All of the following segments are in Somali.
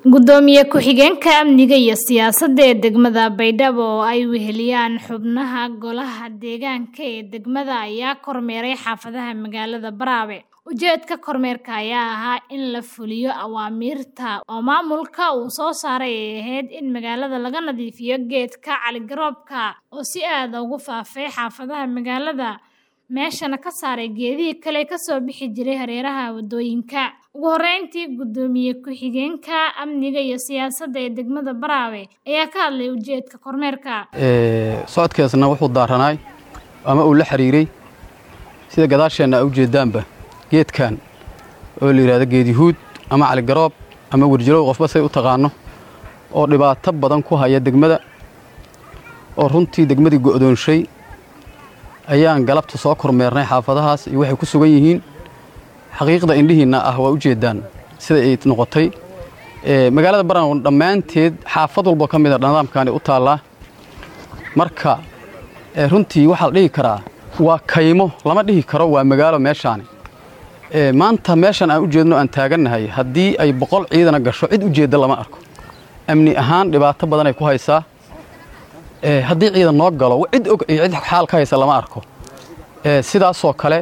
Gudoomiye ku-xigeenka amniga iyo siyaasadda ee degmada Baydhabo oo ay weheliyaan xubnaha golaha deegaanka ee degmada ayaa kormeeray xaafadaha magaalada Baraawe. Ujeedka kormeerka ayaa ahaa in la fuliyo awaamiirta oo maamulka uu soo saaray ee ahayd in magaalada laga nadiifiyo geedka cali-garoobka oo si aad ah ugu faafay xaafadaha magaalada, meeshana ka saaray geedihii kale ee ka soo bixi jiray hareeraha waddooyinka. Ugu horreyntii, Gudoomiye ku-xigeenka amniga iyo siyaasadda ee degmada Baraawe ayaa ka hadlay ujeedka kormeerka. socodkeesna wuxuu daaranaay ama uu la xiriiray sida gadaasheenna u jeedaanba geedkan oo la yidhaahdo geed yuhuud ama caligaroob ama werjirow qofba say u taqaano oo dhibaato badan ku haya degmada oo runtii degmadii go'doonshay ayaan galabta soo kormeernay xaafadahaas iyo waxay ku sugan yihiin xaqiiqda indhihiinna ah waa u jeedaan sida ay noqotay magaalada baran dhammaanteed xaafad walba ka mida nidaamkaani u taallaa marka runtii waxaa la dhihi karaa waa kaymo lama dhihi karo waa magaalo meeshaani maanta meeshan aan u jeedno aan taagannahay haddii ay boqol ciidana gasho cid u jeedda lama arko amni ahaan dhibaato badanay ku haysaa haddii ciidan noo galo cid og iyo cid xaal ka haysa lama arko sidaasoo kale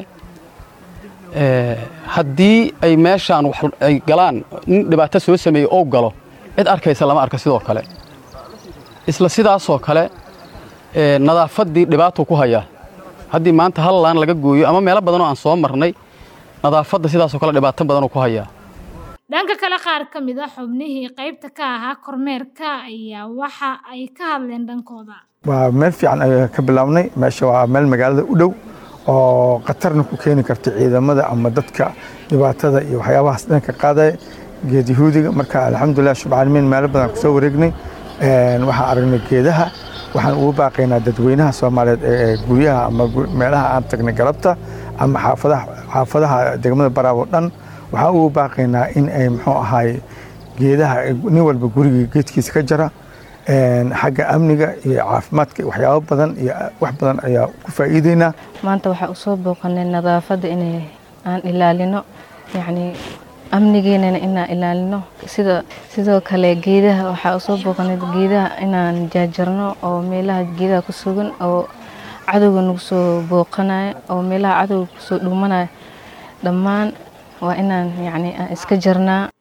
haddii ay meeshaan ay galaan nin dhibaato soo sameeyey ou galo cid arkaysa lama arko sidoo kale isla sidaasoo kale nadaafaddii dhibaatuu ku hayaa haddii maanta hal laan laga gooyo ama meelo badanoo aan soo marnay nadaafadda sidaasoo kale dhibaato badanuu ku hayaa dhanka kale qaar ka mid a xubnihii qaybta ka ahaa kormeerka ayaa waxa ay ka hadleen dhankooda waa meel fiican ayaan ka bilownay meesha waa meel magaalada u dhow oo khatarna ku keeni karta ciidamada ama dadka dhibaatada iyo waxyaabahaas dhanka qaadaya geed yahuudiga marka alxamdulilah shubcaalamiin meelo badan kusoo wareegnay waxaan aragnay geedaha waxaan ugu baaqaynaa dadweynaha soomaaliyeed ee guryaha ama meelaha aan tagnay galabta ama xaafadaha degmada baraawo dhan waxaan ugu baaqaynaa in ay muxuu ahaay geedaha nin walba guriga geedkiisa ka jara xagga amniga iyo caafimaadka waxyaabo badan iyo wax badan ayaa ku faa'iideynaa maanta waxaa usoo booqanay nadaafadda inay aan ilaalino yacni amnigeennana inaan ilaalino sida sidoo kale geedaha waxaa usoo booqanay geedaha inaan jaajarno oo meelaha geedaha ku sugan oo cadowga nagu soo booqanaya oo meelaha cadowga kusoo dhuumanaya dhammaan waa inaan yacni aan iska jarnaa